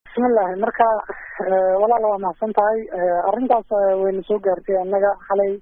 bismillahi marka walaal waa mahadsan tahay arrintaas wayna soo gaartay annaga xalay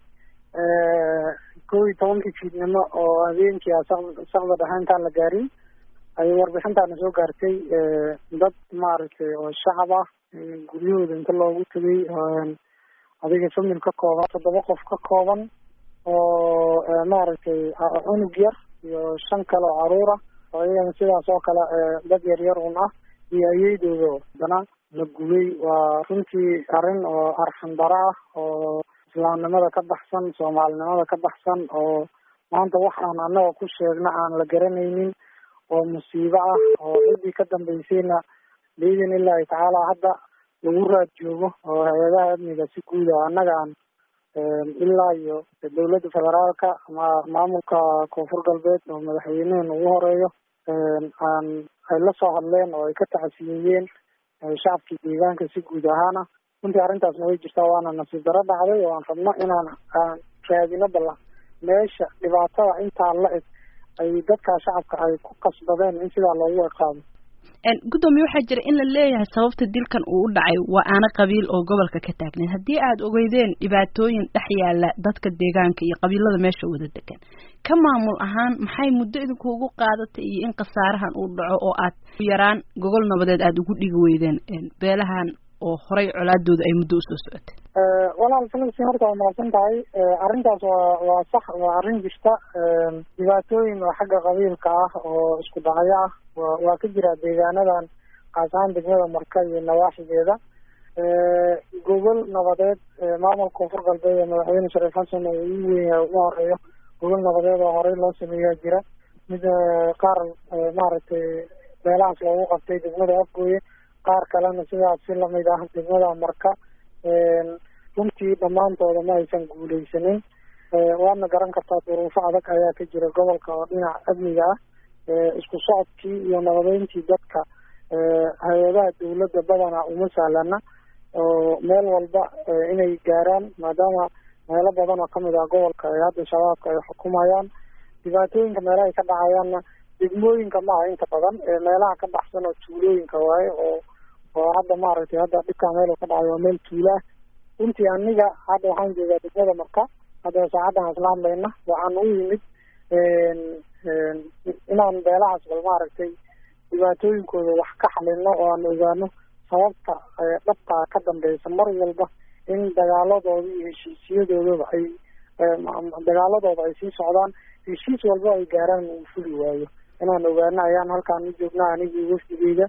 kow iyo tobankii fiidnimo oo habeenkii a sakda dhexe intaan la gaarin ayay warbixintaana soo gaartay dad maaragtay oo shacab ah guryahooda inta loogu tegay adiga famil ka kooban toddoba qof ka kooban oo maaragtay cunug yar iyo shan kale oo caruur ah oo iyagana sidaas oo kale dad yar yar un ah iyo ayeydooda haddana la gubay waa runtii arrin oo arxan daro ah oo islaamnimada ka baxsan soomaalinimada ka baxsan oo maanta waxaan annaga ku sheegna aan la garanaynin oo musiibo ah oo ciddii ka dambeysayna biidin illaahi tacaala hadda lagu raad joogo oo hay-adaha amniga si guud ah annaga aan ilaa iyo dowladda federaalka ma maamulka koonfur galbeed oo madaxweynehen ugu horeeyo aan ay la soo hadleen oo ay ka tacsiyeeyeen shacabkii deegaanka si guud ahaana runtii arrintaasna way jirtaa waana nasiib daro dhacday oo aan rabno inaan aan raadino balla meesha dhibaatada intaa la eg ay dadkaa shacabka ay ku qasbadeen in sidaa loogu eqaado guddoomiye waxaa jira in la leeyahay sababta dilkan uu u dhacay waa aana qabiil oo gobolka ka taagneed haddii aad ogeydeen dhibaatooyin dhex yaala dadka deegaanka iyo qabiilada meesha wada degan ka maamul ahaan maxay muddo idinku ugu qaadatay iyo in khasaarahan uu dhaco oo aad yaraan gogol nabadeed aada ugu dhigi weydeen beelahan oo horay colaadooda ay muddo usoo socotay walaal filisi horta waa mahadsan tahay arrintaas waa waa sax waa arrin jirta dhibaatooyin oo xagga qabiilka ah oo isku dhacyo ah wa waa ka jira deegaanadan kaas ahaan degmada marka iyo nawaaxigeeda gogol nabadeed maamulka koonfur galbeed ee madaxweyne shariif xasan oo ugu weyn yahay ugu horeeyo gogol nabadeed oo horey loo sameeyaa jira mid qaar maaragtay meelahaas loogu qabtay degmada afgooye qaar kalena sidaas si lamid ah degmada marka runtii dhammaantooda ma aysan guuleysanin waadna garan kartaa duruufo adag ayaa ka jira gobolka oo dhinaca amniga ah isku socodkii iyo nabadeyntii dadka hay-adaha dawladda badanaa uma sahlana oo meel walba inay gaaraan maadaama meelo badan oo kamid ah gobolka ee hadda shabaabka ay xukumayaan dhibaatooyinka meelahay ka dhacayaanna degmooyinka maaha inta badan meelaha ka baxsan oo tuulooyinka waaye oo oo hadda maaragtay hadda dhibkaa meel ka dhacay waa meel tuulaah runtii aniga hadda waxaan joogaa degmada marka hadda saacaddan isla hadlayna waxaan u yimid inaan beelahaas bal maaragtay dhibaatooyinkooda wax ka xalino oo aan ogaano sababta dhabtaa ka dambeysa mar walba in dagaaladooda iyo heshiisyadoodaba ay dagaaladooda ay sii socdaan heshiis walba ay gaaraan uu fuli waayo inaan ogaano ayaan halkaan u joognaa anigii wafdigeyga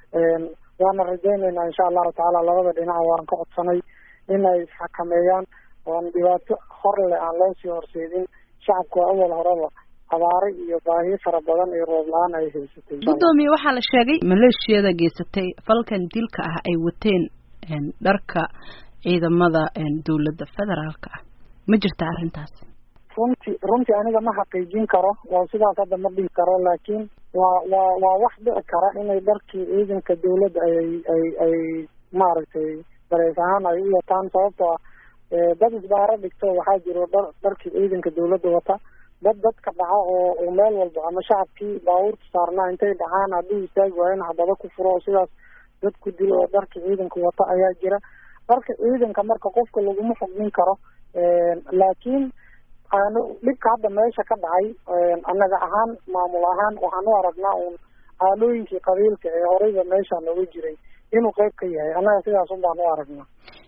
waana rajaynaynaa insha allahu tacaala labada dhinac waan ka codsanay in ay isxakameeyaan oan dhibaato hor leh aan loo sii horseedin shacabka awal horeba abaare iyo baahiyo fara badan iyo roob la-aan ay haysatay guddoomiye waxaa la sheegay maleeshiyada geysatay falkan dilka ah ay wateen dharka ciidamada dawladda federaalka ah ma jirta arrintaas runtii runtii aniga ma xaqiijin karo oo sidaas hadda ma dhihi karo laakiin waa waa waa wax dhici kara inay dharkii ciidanka dawladda ay ay ay maaragtay dareys ahaan ay u wataan sababtoo ah dad isbaaro dhigto waxaa jiro dhar dharkii ciidanka dawladda wata dad dadka dhaca oo oo meel walba ama shacabkii baabuurta saarnaa intay dhacaan hadduu istaagi waayo in xabado ku furo oo sidaas dad ku dilo oo dharka ciidanka wata ayaa jira dharka ciidanka marka qofka laguma xugmin karo laakiin aanu dhibka hadda meesha ka dhacay annaga ahaan maamul ahaan waxaan u aragnaa uun aalooyinkii qabiilka ee horeyba meesha nooga jiray inuu qeyb ka yahay annaga sidaas un baan u aragnaa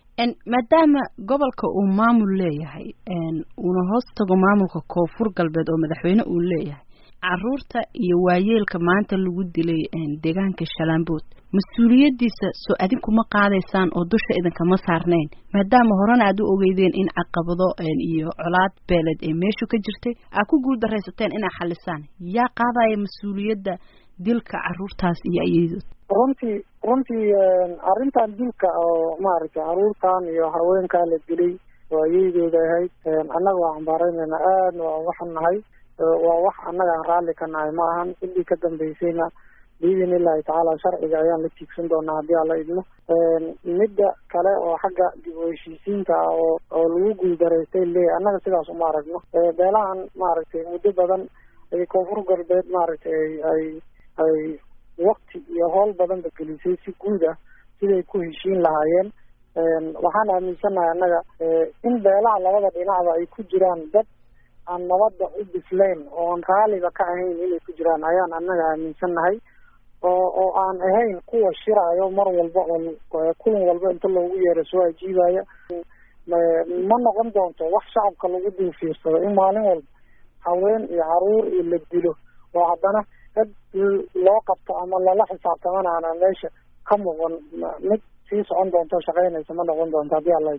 maadaama gobolka uu maamul leeyahay uuna hoos tago maamulka koonfur galbeed oo madaxweyne uu leeyahay caruurta iyo waayeelka maanta lagu dilay deegaanka shalaambood mas-uuliyadiisa soo adinkuma qaadaysaan oo dusha idinkama saarnayn maadaama horena aad u ogeydeen in caqabado iyo colaad beeleed ee meeshu ka jirtay aad ku guul daraysateen inaa xalisaan yaa qaadaya mas-uuliyadda dilka caruurtaas iyo ayadood runtii runtii arrintan dilka oo maaragtay caruurtan iyo haweenkaa la dilay oo ayaydooda ahayd annaga waa cambaareynayna aadna waa waxan nahay waa wax annaga aan raalli ka nahay ma ahan ciddii ka dambeysayna biidin illaahi tacaala sharciga ayaan la tiigsan doonaa haddii aan la idmo midda kale oo xagga dib u heshiisiinta ah oo oo lagu guuldaraystay leeyahy annaga sidaas uma aragno beelahan maaragtay muddo badan ay koonfur galbeed maaragtay ay ay wakti iyo howl badanba gelisay si guud ah siday ku heshiin lahaayeen waxaan aaminsannahay annaga in beelaha labada dhinacba ay ku jiraan dad aan nabadda u bislayn oon raaliba ka ahayn inay ku jiraan ayaan annaga aaminsannahay oo oo aan ahayn kuwa shiraayo mar walba oo kulan walba inta loogu yeero soo ajiibaya ma noqon doonto wax shacabka lagu dul fiirsado in maalin walba haween iyo caruur iyo la dilo oo haddana dad loo qabto ama lala xisaabtamana aanan meesha ka muuqan mid sii socon doonto shaqaynaysa ma noqon doonto haddii alla